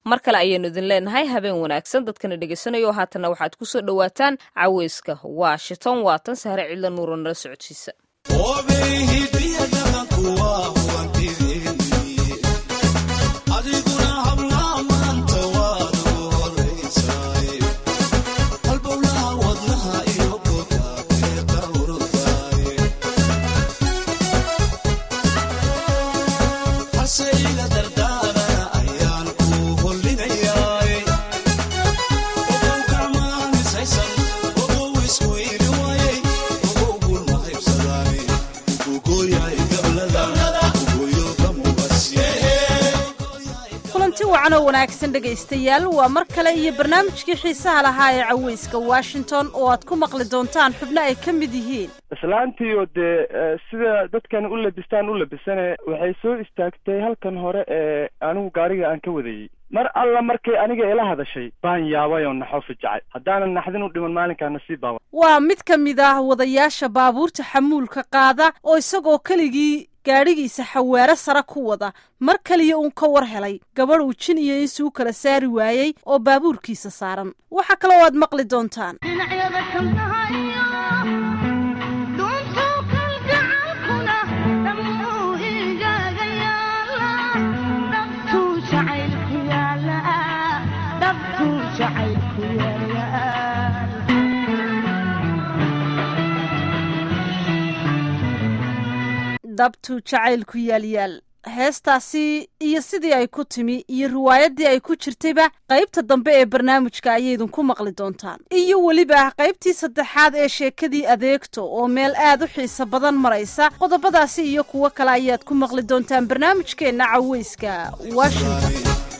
mar kale ayaanu idin leenahay habeen wanaagsan dadkana dhegaysanayo haatanna waxaad ku soo dhowaataan caweyska washington waatan sahre cidla nuuro nala socodsiisa wacanoo wanaagsan dhegaystayaal waa mar kale iyo barnaamijkii xiisaha lahaa ee caweyska washington oo aad ku maqli doontaan xubno ay ka mid yihiin islaantiioo dee sida dadkan u labistaan u labisane waxay soo istaagtay halkan hore ee anigu gaariga aan ka wadayey mar alla markay aniga ila hadashay baan yaabay oo naxo fijacay haddaanan naxdin u dhiman maalinkaa nasiib baaba waa mid ka mid ah wadayaasha baabuurta xamuulka qaada oo isagoo keligii gaadhigiisa xawaaro sare ku wada mar kaliya uun ka war helay gabadh uu jin iyo insi u kala saari waayey oo baabuurkiisa saaran waxaa kaloo aad maqli doontaan dabtuu jacaylku yaalyaal heestaasi iyo sidii ay ku timi iyo riwaayaddii ay ku jirtayba qaybta dambe ee barnaamijka ayaydinku maqli doontaan iyo weliba qaybtii saddexaad ee sheekadii adeegto oo meel aad u xiiso badan maraysa qodobadaasi iyo kuwo kale ayaad ku maqli doontaan barnaamijkeenna caweyska washington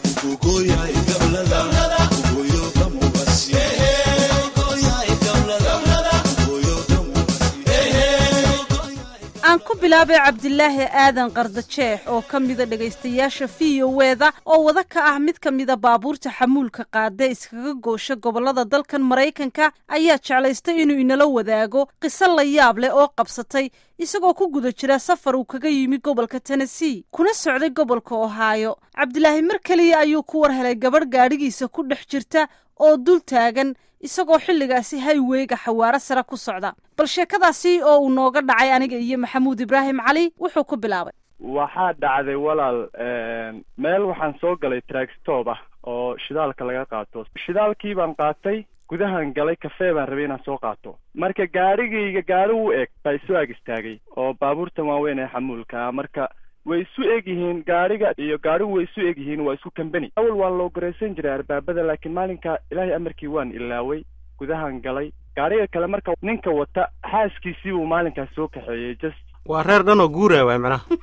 aan ku bilaabay cabdilaahi aadan qardajeex oo ka mida dhegaystayaasha v o weda oo wada ka ah mid ka mida baabuurta xamuulka qaada iskaga goosha gobollada dalkan maraykanka ayaa jeclaystay inuu inala wadaago qiso la yaab leh oo qabsatay isagoo ku guda jira safar uu kaga yimi gobolka tennessee kuna socday gobolka ohaayo cabdilaahi mar keliya ayuu ku war helay gabadh gaadhigiisa ku dhex jirta oo dul taagan isagoo xilligaasi hayweyga xawaaro sare ku socda bal sheekadaasi oo uu nooga dhacay aniga iyo maxamuud ibraahim cali wuxuu ku bilaabay waxaa dhacday walaal meel waxaan soo galay trackstop ah oo shidaalka laga qaato shidaalkii baan qaatay gudahan galay kafee baan rabay inaan soo qaato marka gaadhigayga gaadhi u eg baa isu ag istaagay oo baabuurtan waaweyn ee xamuulka marka way isu eg yihiin gaadhiga iyo gaadhigu way isu eg yihiin waa isku kambeni awal waan loo garaysan jiray arbaabada laakiin maalinka ilaahay amarkii waan ilaaway gudahan galay gaadhiga kale marka ninka wata xaaskiisii buu maalinkaas soo kaxeeyey just waa reer dhan oo guuraya waay macnaha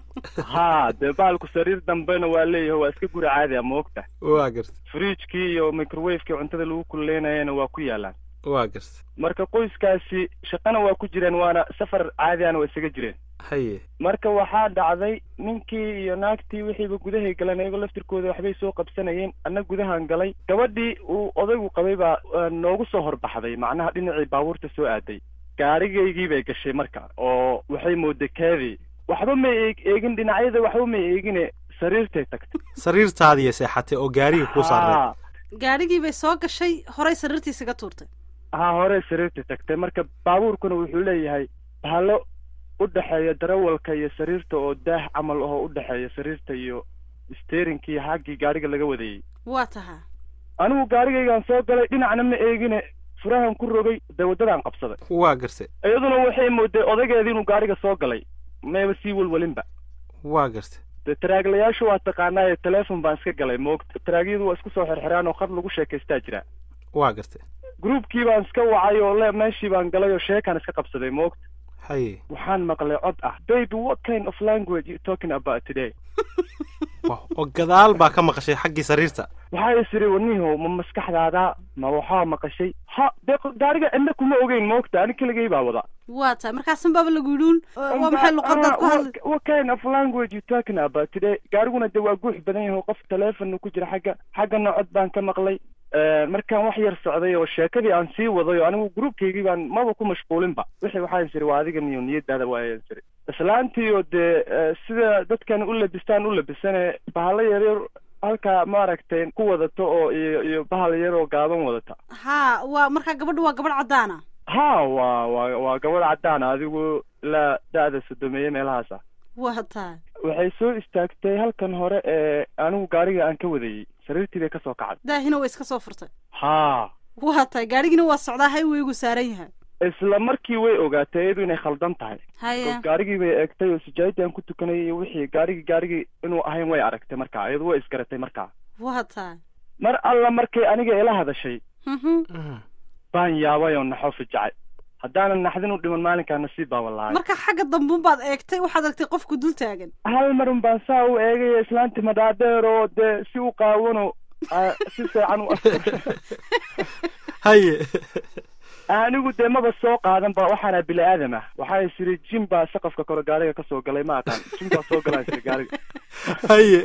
haa dee baalku sariir dambena waa leeyahay waa iska guri caadi a moogta waa garta fridjkii iyo microwavekii cuntada lagu kululeynayana waa ku yaalaan waa garta marka qoyskaasi shaqana waa ku jireen waana safar caadiana waa isaga jireen haye marka waxaa dhacday ninkii iyo naagtii wixiiba gudahay galeen iyagoo laftirkooda waxbay soo qabsanayeen anna gudahan galay gabadhii uu odaygu qabay baa noogu soo horbaxday macnaha dhinacii baabuurta soo aaday gaarigaygii bay gashay marka oo waxay mooday keedii waxba may eegin dhinacyada waxba may eegine sariirtay tagtay sariirtaadiiya seexatay oo gaariga kuu saarnay gaadhigii bay soo gashay horay sariirtiisaga tuurtay haa horey sariirtay tagtay marka baabuurkuna wuxuu leeyahay bahalo u dhexeeya darawalka iyo sariirta oo daah camal ahoo u dhexeeya sariirta iyo steerinkii xaggii gaadhiga laga wadayey waa taha anigu gaarigaygaan soo galay dhinacna ma eegine furahan ku rogay dee waddadaan qabsaday waa gartay iyaduna waxay mooday odaygeedii inuu gaariga soo galay mayba sii welwelinba waa gartay dee taraaglayaashu waa taqaanaaye telefon baan iska galay moogta taraagyadu waa isku soo xirxiraan oo khad lagu sheekaystaa jira waa gartay groupkii baan iska wacay oo le meeshii baan galay oo sheekaan iska qabsaday moogta haye waxaan maqlay cod ah baby what kind of language you talking about today oo gadaal baa ka maqashay xaggii sariirta waxaa isiri waniho ma maskaxdaada ma waxaa maqashay ha dee gaariga cidna kuma ogeyn moogta ani keligay baa wada waa tahay markaasan baaba lagu yidhuun waa maxay luqadaad ku hadlay what kind of language you talking about today gaariguna dee waa guux badan yahay qof teleefon ku jira xagga xaggana cod baan ka maqlay markaan wax yar socday oo sheekadii aan sii waday oo anigu groupkaygii baan maba ku mashquulinba wixii waxaan siri waa adiga niyo niyadaada waayan siri islaantii oo dee sida dadkan u labistaan u labisane bahalo yaryar halkaa maaragtay ku wadato oo iyo iyo bahal yaroo gaaban wadata ha waa markaa gabadhu waa gabadh caddaana ha waa waa waa gabadh caddaan adigu ilaa da-da sodomeeye meelahaasa waa tahay waxay soo istaagtay halkan hore ee anigu gaariga aan ka wadayey sariirtii bay kasoo kacday daahina way iska soo furtay ha waa tahay gaadhigiina waa socdaa highwaygu saaran yahay isla markii way ogaatay iyadu inay khaldan tahay haya gaarigii bay eegtay oo sijaayadii aan ku tukanayay iyo wixii gaarigii gaarigii inuu ahayn way aragtay markaa iyadu way isgaratay markaa waa tahay mar alla markay aniga ila hadashay mhm baan yaabay oo naxo fijacay haddaanan naxdin u dhiman maalinkaa nasiib baa walahay marka xagga dambuun baad eegtay waxaad aragtay qofku dul taagan hal marun baan saa u eegaya islaanti madhaadeer oo dee si u qaawano aa, si fiican u haye anigu dee maba soo qaadan ba waxaana bini aadam ah waxaa is iri jim baa saqafka kore gaariga kasoo galay ma aqaan jim baa soo galaa isiri gaariga haye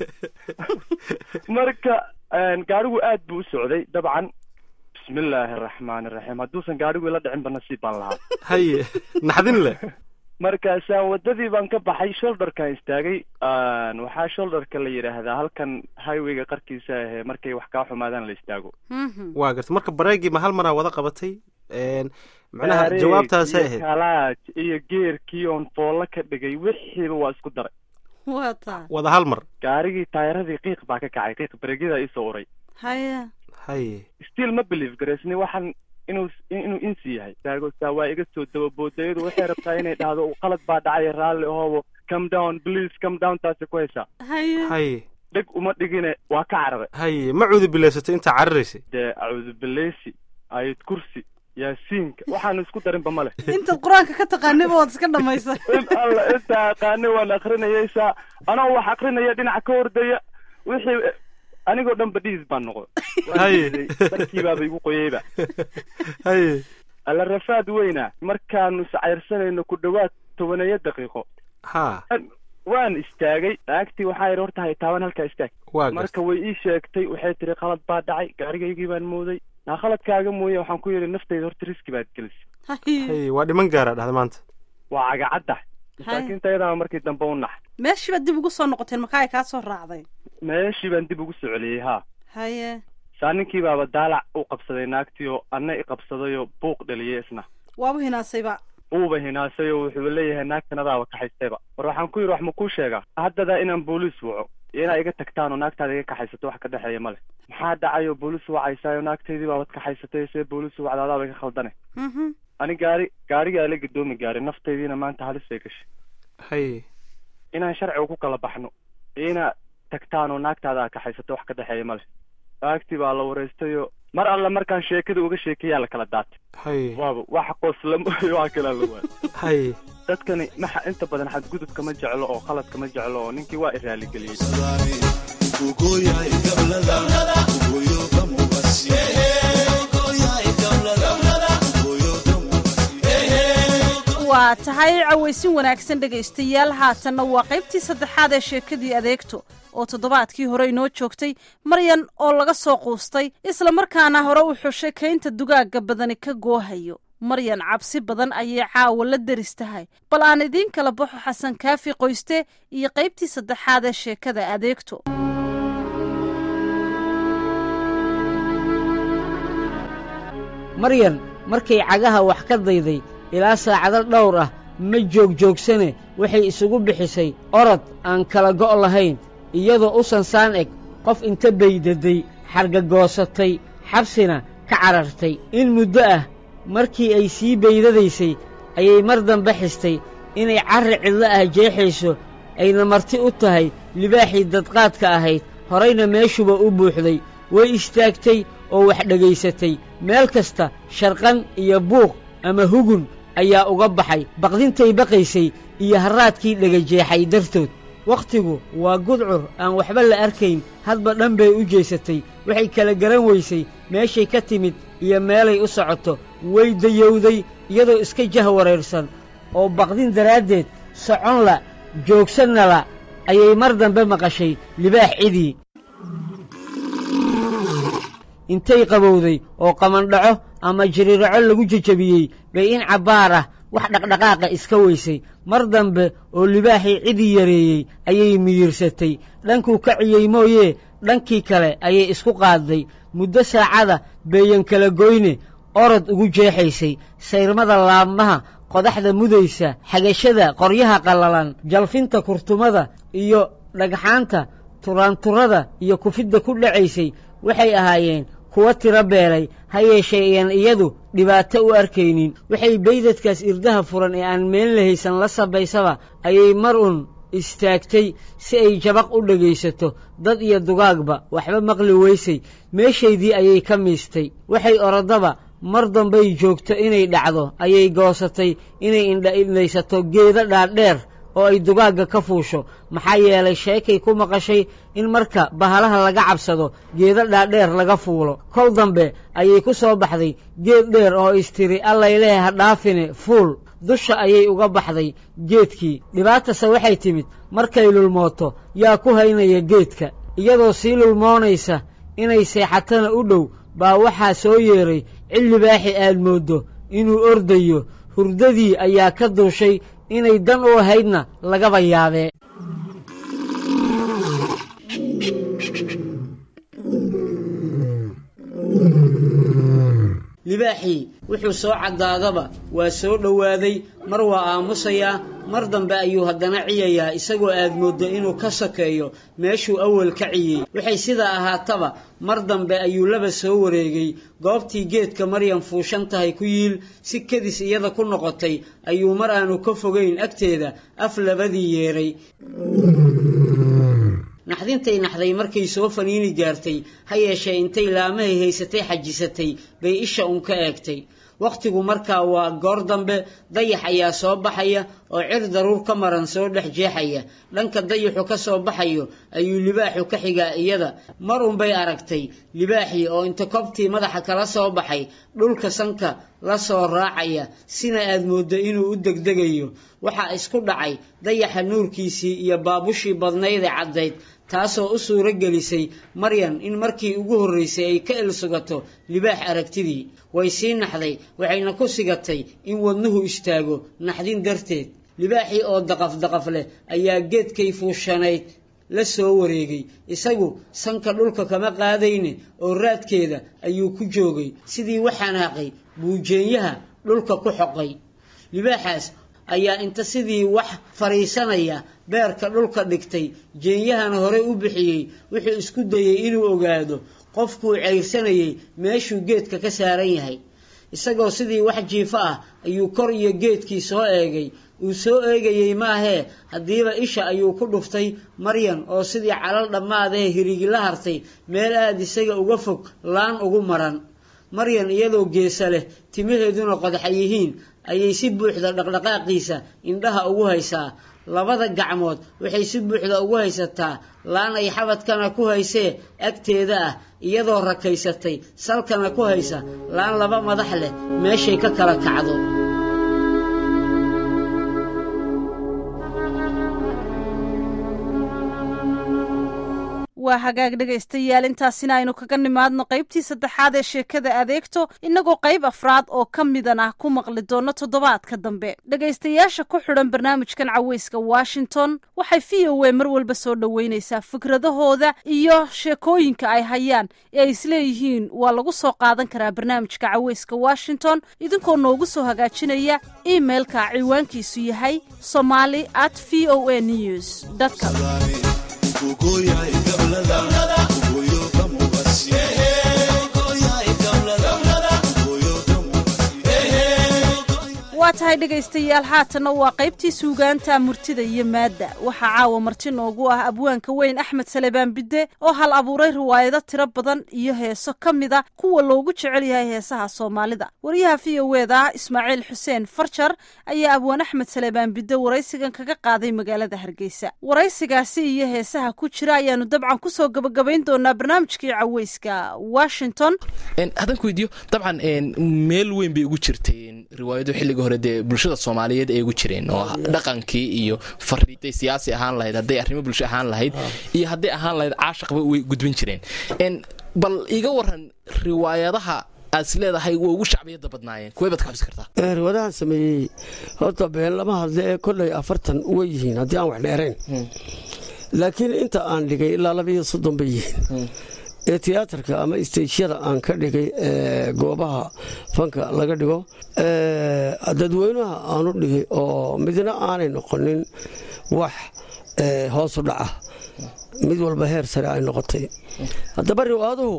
marka gaarigu aad buu u socday dabcan bismillaahi araxmaani araxiim hadduusan gaarigu ila dhicinba nasiib baan lahaa haye naxdin leh markaasaan wadadii baan ka baxay shoulderkaan istaagay waxaa shoulderka la yidhaahdaa halkan highwayga qarkiisa ahee markay wax kaa xumaadaan la istaago Mhm. waa garta marka bareegii ma hal maraa wada qabatay Een, macnaha Bareeg jawaabtaasay iyo ahayd kalaaj iyo geerkii oon foollo ka dhigay wixiiba waa isku daray waa tahay wada hal mar gaarigii taayaradii qiiq baa ka kacay qiiq bareegyada isoo uray haya haye still ma believe garaysni waxaan inuu inuu insi yahay taagosaa waa iga soo dababoodayadu waxay rabtaa inay dhahdo qalad baa dhacay raalli ahoobo come down please come down taasi ku haysaa haya haye dheg uma dhigine waa ka cararay haye ma cuudi bilaysatay intaa cararaysay dee acuudu bileysi ayad kursi yaasiinka waxaanu isku darinba ma leh intaad qur-aanka ka taqaaniba waad iska dhamaysay in alla intaa aqaani waan akrinayaysaa anoo wax akrinaya dhinaca ka hordaya wixii anigoo dhan badhiis baan noqo Haye. darkiibaaba igu qoyeyba haye alla rafaad weyna markaanu iscayrsanayno ku dhawaad tobaneeyo daqiiqo ha waan istaagay naagtii waxaa yidhi horta haytaaban halkaa istaag waa garta marka way ii sheegtay waxay tiri qalad baa dhacay gaarigaygii baan mooday naa khaladkaaga mooye waxaan ku yidhi naftayda horta riski baad gelisay haya haye waa dhiman gaara dhahda maanta waa cagacadda masaakiinta iyadaaba markii dambe u nax meeshii baad dib ugu soo noqoteen markaa ay kaa soo raacday meeshii baan dib ugu soo celiyey haa haye saa ninkii baaba daalac u qabsaday naagtii oo anna i qabsadayoo buuq dhaliyay isna waaba hinaasayba uuba hinaasay oo wuxuu leeyahay naagtan adaaba kaxaystayba war waxaan ku yidhi wax ma kuu sheegaa haddadaa inaan booliis waco iyo inaa iga tagtaan oo naagtaada iga kaxaysato wax ka dhexeeya ma leh maxaa dhacay oo booliis wacaysaayo naagtaydii baabad kaxaysatay see booliis wacda adaaba iga khaldane Mhm. ani gaari gaarigaa la gadoomi gaaray naftaydiina maanta halis bay gashay haye inaan sharciga ku kala baxno iyo inaad tagtaan oo naagtaada aad kaxaysato wax ka dhexeeya ma leh naagtii baa la wareystayoo mar alla markaan sheekada uga sheekeyaa la kala daatay haye waaba wax qoslamo iyo wax kalaa la waayay haye dadkani maxa inta badan xadgudubka ma jeclo oo qaladka ma jeclo oo ninkii waa iraaligeliyey waa tahay cawaysin wanaagsan dhegaystayaal haatanna waa qaybtii saddexaad ee sheekadii adeegto oo toddobaadkii hore inoo joogtay maryan oo laga soo quustay isla markaana hore u xushay kaynta dugaagga badani ka goohayo maryan cabsi badan ayay caawa la deris tahay bal aan idiin kala baxo xasan kaafi qoyste iyo qaybtii saddexaad ee sheekada adeegto maryan markay cagaha wax ka dayday ilaa saacado dhowr ah ma joogjoogsane waxay isugu bixisay orod aan kala go' lahayn iyadoo u sansaan eg qof inta baydaday xargagoosatay xabsina ka carartay in muddo ah markii ay sii baydadaysay ayay mar dambe xistay inay carri cidlo ah jeexayso ayna marti u tahay libaaxii dadqaadka ahayd horayna meeshuba u buuxday way istaagtay oo wax dhegaysatay meel kasta sharqan iyo buuq ama hugun ayaa uga baxay baqdintay baqaysay iyo harraadkii dhegajeexay dartood wakhtigu waa gudcur aan waxba la arkayn hadba dhan bay u jeesatay waxay kala garan weysay meeshay ka timid iyo meelay u socoto way dayowday iyadoo iska jah wareersan oo baqdin daraaddeed socon la joogsanna la ayay mar dambe maqashay libaax cidii intay qabowday oo qamandhaco ama jiriiraco lagu jejebiyey bay in cabbaar ah wax dhaqdhaqaaqa iska weysay mar dambe oo libaaxii cidii yareeyey ayay miyirsatay dhankuu kaciyey mooyee dhankii kale ayay isku qaadday muddo saacada beeyan kala goyne orod ugu jeexaysay sayrmada laabmaha qodaxda mudaysa xagashada qoryaha qallalan jalfinta kurtumada iyo dhagxaanta turaanturada iyo kufidda ku dhacaysay waxay ahaayeen kuwa tiro beelay ha yeeshee iyan iyadu dhibaato u arkaynin waxay baydadkaas irdaha furan ee aan meel la haysan la sabaysaba ayay mar un istaagtay si ay jabaq u dhegaysato dad iyo dugaagba waxba maqli weysay meeshaydii ayay ka miistay waxay orodaba mar dambay joogto inay dhacdo ayay goosatay inay indhaindhaysato geedo dhaadheer oo ay dugaagga ka fuusho maxaa yeelay sheekay ku maqashay in marka bahalaha laga cabsado geedo dhaadheer laga fuulo kol dambe ayay ku soo baxday geed dheer oo istiri allayleh ha dhaafine fuul dusha ayay uga baxday geedkii dhibaatase waxay timid markay lulmooto yaa ku haynaya geedka iyadoo sii lulmoonaysa inay seexatana u dhow baa waxaa soo yeeray cillibaaxi aad mooddo inuu ordayo hurdadii ayaa ka duushay inay dan u ahaydna lagaba yaabee libaaxii wuxuu soo caddaadaba waa soo dhowaaday mar waa aamusayaa mar dambe ayuu haddana ciyayaa isagoo aad mooddo inuu ka sokeeyo meeshuu awal ka ciyey waxay sidaa ahaataba mar dambe ayuu laba soo wareegay goobtii geedka maryam fuushan tahay ku yiil si kedis iyada ku noqotay ayuu mar aanu ka fogayn agteeda af labadii yeedhay naxdintay naxday markay soo faniini gaartay ha yeeshee intay laamahay haysatay xajisatay bay isha un ka eegtay wakhtigu markaa waa goor dambe dayax ayaa soo baxaya oo cir daruur ka maran soo dhex jeexaya dhanka dayaxu ka soo baxayo ayuu libaaxu ka xigaa iyada mar unbay aragtay libaaxii oo inta kobtii madaxa kala soo baxay dhulka sanka la soo raacaya sina aad mooddo inuu u degdegayo waxaa isku dhacay dayaxa nuurkiisii iyo baabushii badnayd ee caddayd taasoo u suuro gelisay maryan in markii ugu horraysay ay ka ilsugato libaax aragtidii way sii naxday waxayna ku sigatay in wadnuhu istaago naxdin darteed libaaxii oo daqaf daqaf leh ayaa geedkay fuushanayd la soo wareegay isagu sanka dhulka kama qaadayne oo raadkeeda ayuu ku joogay sidii waxanaaqay buujeenyaha dhulka ku xoqay libaaxaas ayaa inta sidii wax fadhiisanaya beerka dhulka dhigtay jeenyahana hore u bixiyey wuxuu isku dayey inuu ogaado qofkuu ceyrsanayey meeshuu geedka ka saaran yahay isagoo sidii wax jiifo ah ayuu kor iyo geedkii soo eegay uu soo eegayey maahee haddiiba isha ayuu ku dhuftay maryan oo sidii calal dhammaadee hirigi la hartay meel aad isaga uga fog laan ugu maran maryan iyadoo geesa leh timaheeduna qodaxa yihiin ayay si buuxda dhaqdhaqaaqiisa indhaha ugu haysaa labada gacmood waxay si buuxda ugu haysataa laan ay xabadkana ku haysee agteeda ah iyadoo rakaysatay salkana ku haysa laan laba madax leh meeshay ka kala kacdo waa hagaag dhegaystayaal intaasina aynu kaga nimaadno qaybtii saddexaad ee sheekada adeegto innagoo qayb afraad oo ka midan ah ku maqli doono toddobaadka dambe dhegaystayaasha ku xidhan barnaamijkan caweyska washington waxay v o a mar walba soo dhoweynaysaa fikradahooda iyo sheekooyinka ay hayaan ee ay isleeyihiin waa lagu soo qaadan karaa barnaamijka caweyska washington idinkoo noogu soo hagaajinaya imailka ciwaankiisu yahay somali at v o a news com waa tahay dhegaystayaal haatanna waa qaybtii suugaanta murtida iyo maadda waxaa caawa marti noogu ah abwaanka weyn axmed salebaan bidde oo hal abuuray riwaayado tiro badan iyo heeso ka mid a kuwa loogu jecel yahay heesaha soomaalida wariyaha v o weda ismaaciil xuseen farjar ayaa abwaan axmed salebaan bidde waraysigan kaga qaaday magaalada hargeysa waraysigaasi iyo heesaha ku jira ayaanu dabcan kusoo gabagabayn doonaa barnaamijkii caweyska washington haddaan ku weydiiyo dabcan meel weyn bay ugu jirtay riwaayado xilliga hore dee bulshada soomaaliyeed ay ugu jireen oo dhaqankii iyo fariiday siyaasi ahaan lahayd hadday arrimo bulsho ahaan lahayd iyo hadday ahaan lahayd caashaqba way gudbin jireen bal iga waran riwaayadaha aad is leedahay waa ugu shacbiyada badnaayeen kuway baad ka xusi kartaa riwaadahan sameeyey horta been lama hadle ee kolley afartan way yihiin haddii aan wax dheerayn laakiin inta aan dhigay ilaa laba iyo soddon bay yihiin ee tiyaatarka ama istejyada aan ka dhigay ee goobaha fanka laga dhigo dadweynaha aanu dhigay oo midna aanay noqonin wax hoosu dhaca mid walba heer sare ay noqotay haddaba riwaaduhu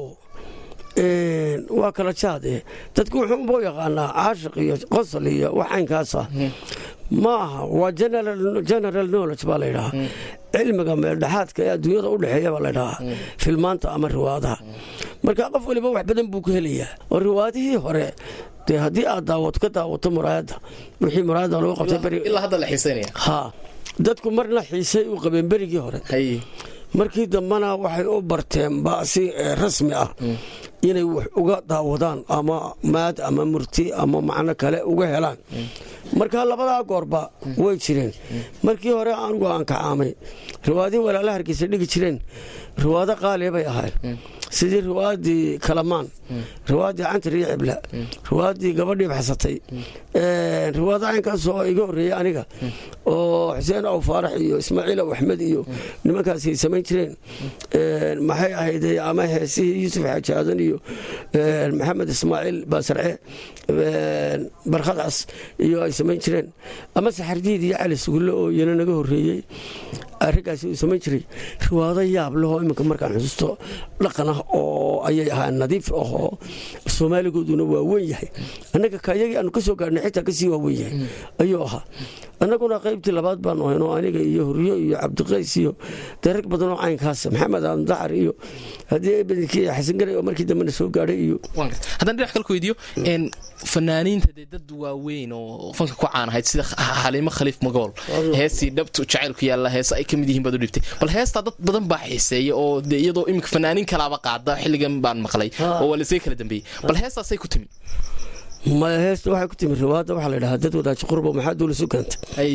waa kala jaade dadku wuxuunbuu yaqaanaa caashiq iyo qosol iyo wax caynkaasa ma aha waa general knowledge baa laydhahaa cilmiga meeldhexaadka ee adduunyada u dhexeeya baa laydhahaa filmaanta ama riwaadaha marka qof waliba wax badan buu ku helayaa oo riwaadihii hore dee haddii aad daawato ka daawato muraayadda wixii muraayadda lagu qabtay ilaa hadda la xiisaynaya ha dadku marna xiisay u qabeen berigii hore markii dambena waxay u barteenba si rasmi ah inay wax uga daawadaan ama maad ama murti ama macno kale uga helaan marka labadaa goorba way jireen markii hore anugu aan kacaamay riwaadihii walaala hargeysa dhigi jireen riwaado qaaliya bay ahayn sidii riwaadii kalamaan riwaadii cantar iyo cibla riwaadii gabadhii baxsatay riwaado caynkaas oo iga horreeyey aniga oo xuseen aw faarax iyo ismaaciil aw axmed iyo nimankaas ay samayn jireen maxay ahayd ama heesihii yuusuf xaaji aadan iyo maxamed ismaaciil baasarce barkhadcas iyo ay samayn jireen ama saxardiid iyo cali sugulle oo iyana naga horreeyey arrinkaasi uu samayn jiray riwaado yaab lehoo iminka markaan xusuusto dhaqan ah oo ayay ahaa nadiif ahoo soomaaligooduna waa weyn yahay annaga kayagii aanu ka soo gaarhnay xitaa kasii waa weyn yahay ayuu ahaa annaguna qaybtii labaad baanu hayn oo aniga iyo huryo iyo cabdiqays iyo dee rag badan oo caynkaas maxamed aadan dacar iyo haddii badankii xasan garay oo markii dambena soo gaadhay iyo haddaan dhinac kale ku weydiiyo fanaaniinta dee dad waaweyn oo fanka ku caanahayd sida xaliimo khaliif magool heestii dhabtu jacaylku yaalla heese ay ka mid yihiin baad u dhibtay bal heestaa dad badan baa xiiseeya oo dee iyadoo iminka fanaaniin kalaaba qaada xilligan baan maqlay oo waa lasii kala dambeeyey bal heestaasay ku timi maya heesta waxay ku timi riwaadda waxaa la yidhahaa dad wadaaji qurbo maxaa duulisu keentay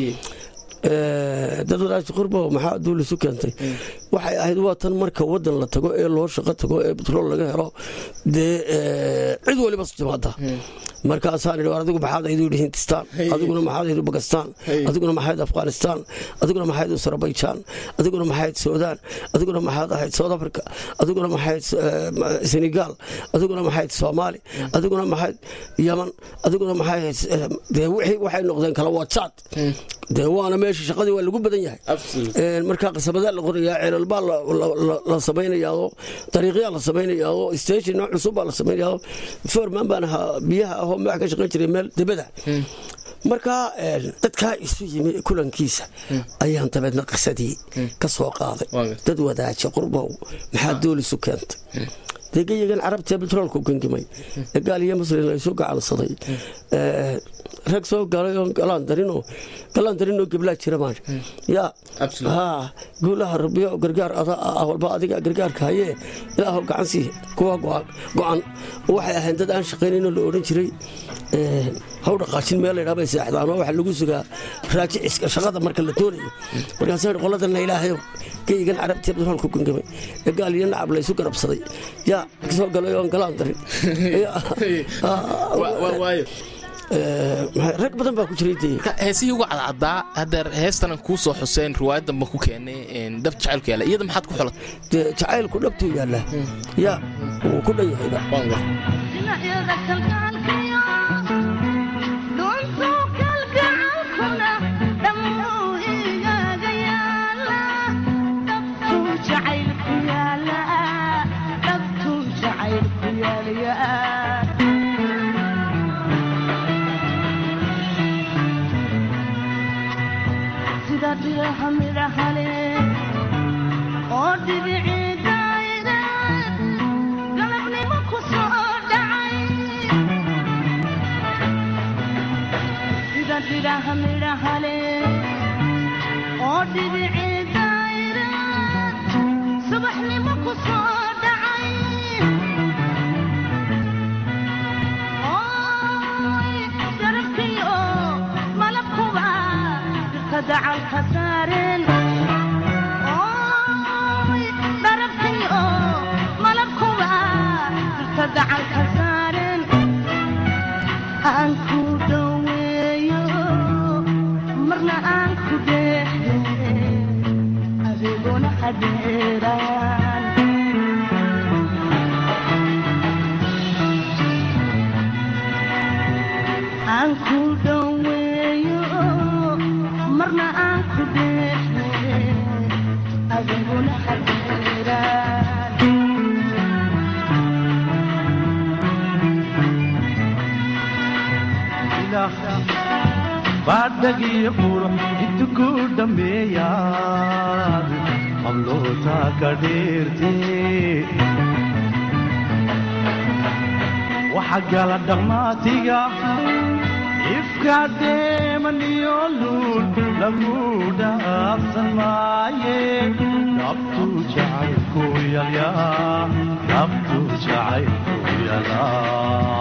dad wadaaji qurbo maxaa duulisu keentay waxay ahayd waa tan marka wadan la tago ee loo shaqo tago ee batrool laga helo dee cid waliba timaada markaasaan idhi adigu maxaad aydu yidhi hindistaan adiguna maxaad aydu bakistaan adiguna maxayd afghanistaan adiguna maxayd azerbaijan adiguna maxayd suudaan adiguna maxaad ahayd south africa adiguna maxayd senegal adiguna maxayd soomaali adiguna maxayd yaman adiguna maxay dee wixii waxay noqdeen kala waa jaad dee waana meesha shaqadii waa lagu badan yahay markaa qasabadaa la qorayaa ceelal baa la samaynayaao dariiqyaa la samaynayaao station nooc cusub baa la samaynayaao foorman baan ahaa biyaha ahoo madax ka shaqayn jiray meel debada markaa dadkaa isu yimi kulankiisa ayaan dabeedna qisadii ka soo qaaday dad wadaaja qurbow maxaa doolisu keentay dee geyigan carabtee betroolku gengimay ee gaal iyo muslim laysu gacansaday rag soo galay oo galaan darinoo galaan darinoo geblaa jira maan yaa haa guulaha rabbiyo gargaar adaa walba adiga gargaarka hayee ilaahow gacan sii kuwa go-an waxay ahayn dad aan shaqaynayno la odhan jiray haw dhaqaajin meel laydhaa bay seexdaan oo waxaa lagu sugaa raajiciska shaqada marka la doonayo markaasa qoladana ilaahayow geyigan carabtiya betroolku gengimay ee gaal iyo nacab laysu garabsaday yaa soo galay oon galaan darin rag badan baa ku jiray dee heesihii uga cadcadaa haddeer heestanan kuu soo xuseen riwaayadan ba ku keenay dhab jacaylku yaalla iyada maxaad ku xulat dee jacaylku dhabtuu yaallaa yaa wuu ku dhan yahayba oo dhibicii daayda galabnimo ku soo dhacay sida dhidhaha midhahale oo dhibicii daayda subaxnimo ku soo dhacay xirxiraan aan ku dhoweeyo marna aan ku dheehe adiguna xirxiraan baadhagiyo quro intu ku dhammeeyaad hablootaa ka dheerte waxa gala dhammaatiga ifka deemaniyo luul lagu dhaafsan maaye dhabtu jacaylku yalyaa dhabtu jacaylku yalaa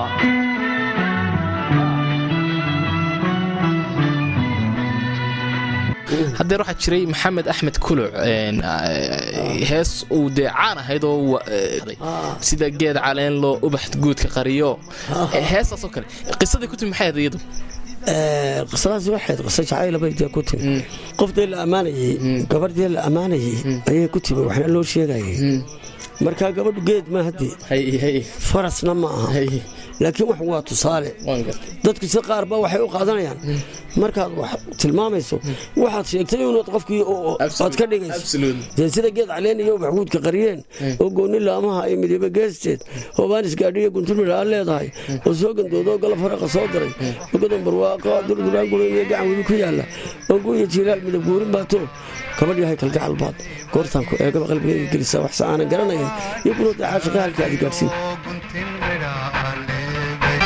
haddeer waxaa jiray maxamed axmed kuluc een, eh, hees uu dee caan ahayd oo wa- eh, sida geed caleen loo ubax guudka qariyo Eh, heestaasoo kale qisadii ku timi maxay ahayd iyadu qisadaasi waxayd qiso jacayla bay dee ku timi qofdee la ammaanayey gabardee la ammaanayey ayay ku timi waxna loo sheegayay markaa gabadhu geed ma haddii hay hay farasna ma aha hay laakiin wax waa tusaale waan gartay dadku si qaar ba waxay u qaadanayaan markaad wax tilmaamayso waxaad sheegtay inuad qofkii oo- aad ka dhigayso absolutely dee sida geed caleen iyo maxguudka qariyeen oo goonni laamaha ay midoobe geesteed hoobaanis gaadhiyo gunturmir aa leedahay oo soo gandoodo oo galab faraqa soo diray oo godan barwaaqo durduraan gureyn iyo gacan webi ku yaalla oo guuya jiilaal midab guurin baato gabadh yahay kalgacal baad goortaan ku eegaba qalbigayga gelisa waxse aanan garanayn iyo kunood caashiqa halka aad gaadhsiin guntin midhaa leegay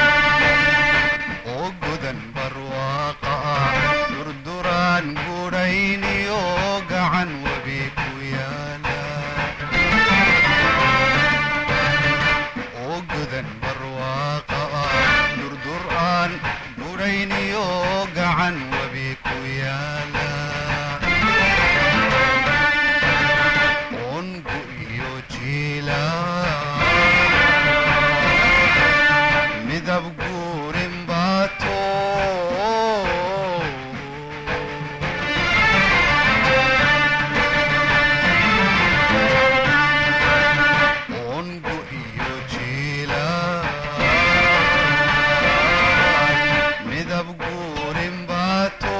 oo gudan barwaaqa ah durduraan gudhayniyo gacan webi ku yaala oo gudan barwaaqa ah durduraan gudhayniyo gacan webi ku yaala ongu iyo jiila midab guurin baato ongu iyo jiila midab guurin baato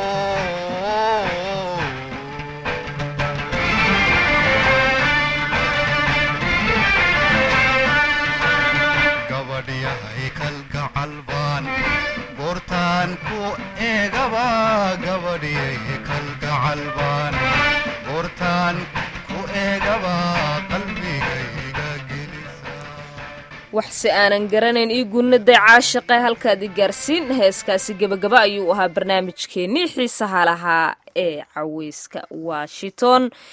gabadhyahay kalgacal baan goortaan ku eegaba gabadhyay kalgacal baan goortaan ku eegaba qalbigayga gelisa waxse aanan garanayn ii gunnaday caashiqe halkaad i gaarsiin heeskaasi gebagaba ayuu ahaa barnaamijkeennii xiisaha lahaa ee caweyska washington